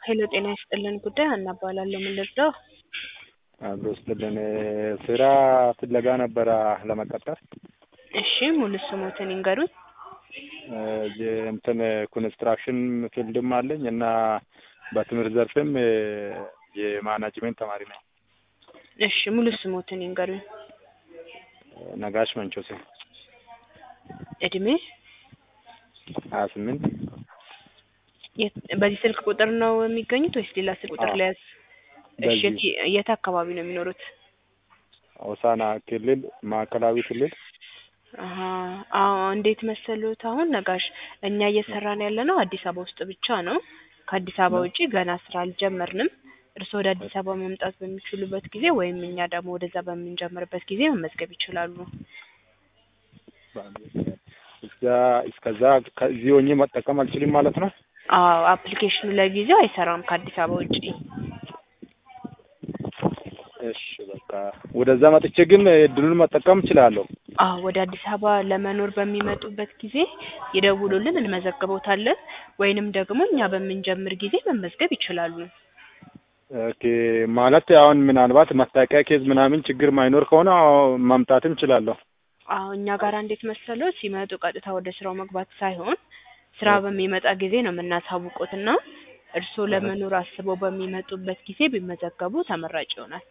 ሄሎ ጤና ይስጥልን ጉዳይ ሀና እባላለሁ። ምን ልርዳው? አብሮ ስጥልን ስራ ፍለጋ ነበረ ለመቀጠር እሺ ሙሉ ስሞትን ይንገሩኝ። እንትን ኮንስትራክሽን ፊልድም አለኝ እና በትምህርት ዘርፍም የማናጅሜንት ተማሪ ነኝ። እሺ ሙሉ ስሞትን ይንገሩኝ። ነጋሽ መንቾሴ እድሜ ሀያ ስምንት የት- በዚህ ስልክ ቁጥር ነው የሚገኙት ወይስ ሌላ ስልክ ቁጥር አዎ። ላይ? እሺ በዚህ የት- የት አካባቢ ነው የሚኖሩት? ሆሳና ክልል ማዕከላዊ ክልል አሀ አዎ እንዴት መሰሉት? አሁን ነጋሽ እኛ እየሰራን ያለ ነው አዲስ አበባ ውስጥ ብቻ ነው። ከአዲስ አበባ ነው። ውጪ ገና ስራ አልጀመርንም። እርስዎ ወደ አዲስ አበባ መምጣት በሚችሉበት ጊዜ ወይም እኛ ደግሞ ወደዛ በምንጀምርበት ጊዜ መመዝገብ ይችላሉ። እዛ እስከዛ ከዚህ ሆኜ መጠቀም አልችልም ማለት ነው። አዎ አፕሊኬሽኑ ለጊዜው አይሰራም ከአዲስ አበባ ውጪ። እሺ በቃ ወደዛ መጥቼ ግን እድሉን መጠቀም እችላለሁ። አዎ ወደ አዲስ አበባ ለመኖር በሚመጡበት ጊዜ ይደውሉልን፣ እንመዘግቦታለን። ወይንም ደግሞ እኛ በምንጀምር ጊዜ መመዝገብ ይችላሉ። ኦኬ ማለት አሁን ምናልባት መታወቂያ ኬዝ ምናምን ችግር ማይኖር ከሆነ አዎ መምጣትም እችላለሁ። አዎ እኛ ጋር እንዴት መሰለው ሲመጡ ቀጥታ ወደ ስራው መግባት ሳይሆን ስራ በሚመጣ ጊዜ ነው የምናሳውቁት እና እርስዎ ለመኖር አስበው በሚመጡበት ጊዜ ቢመዘገቡ ተመራጭ ይሆናል።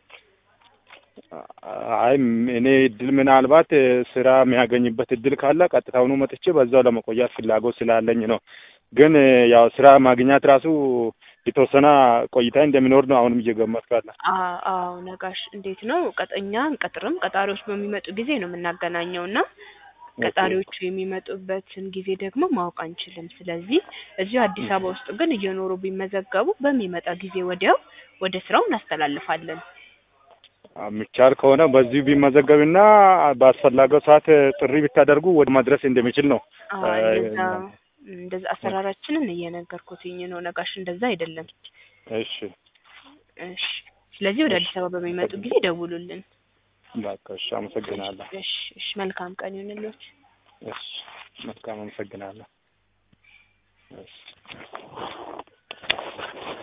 አይ እኔ እድል ምናልባት ስራ የሚያገኝበት እድል ካለ ቀጥታውኑ መጥቼ በዛው ለመቆየት ፍላጎት ስላለኝ ነው። ግን ያው ስራ ማግኘት ራሱ የተወሰነ ቆይታ እንደሚኖር ነው አሁንም እየገመትኩ ያለ። አ- አዎ ነጋሽ እንዴት ነው ቀጠኛ አንቀጥርም። ቀጣሪዎች በሚመጡ ጊዜ ነው የምናገናኘው እና ቀጣሪዎቹ የሚመጡበትን ጊዜ ደግሞ ማወቅ አንችልም። ስለዚህ እዚሁ አዲስ አበባ ውስጥ ግን እየኖሩ ቢመዘገቡ በሚመጣ ጊዜ ወዲያው ወደ ስራው እናስተላልፋለን። የሚቻል ከሆነ በዚሁ ቢመዘገብና በአስፈላጊው ሰዓት ጥሪ ቢታደርጉ ወደ መድረስ እንደሚችል ነው። አዎ እንደዛ እንደዛ አሰራራችንን እየነገርኩትኝ ነው ነጋሽ፣ እንደዛ አይደለም። እሺ እሺ ስለዚህ ወደ አዲስ አበባ በሚመጡ ጊዜ ደውሉልን። በቃ እሺ፣ አመሰግናለሁ። እሺ እሺ መልካም ቀን ይሁንልዎት። እሺ መልካም አመሰግናለሁ። እሺ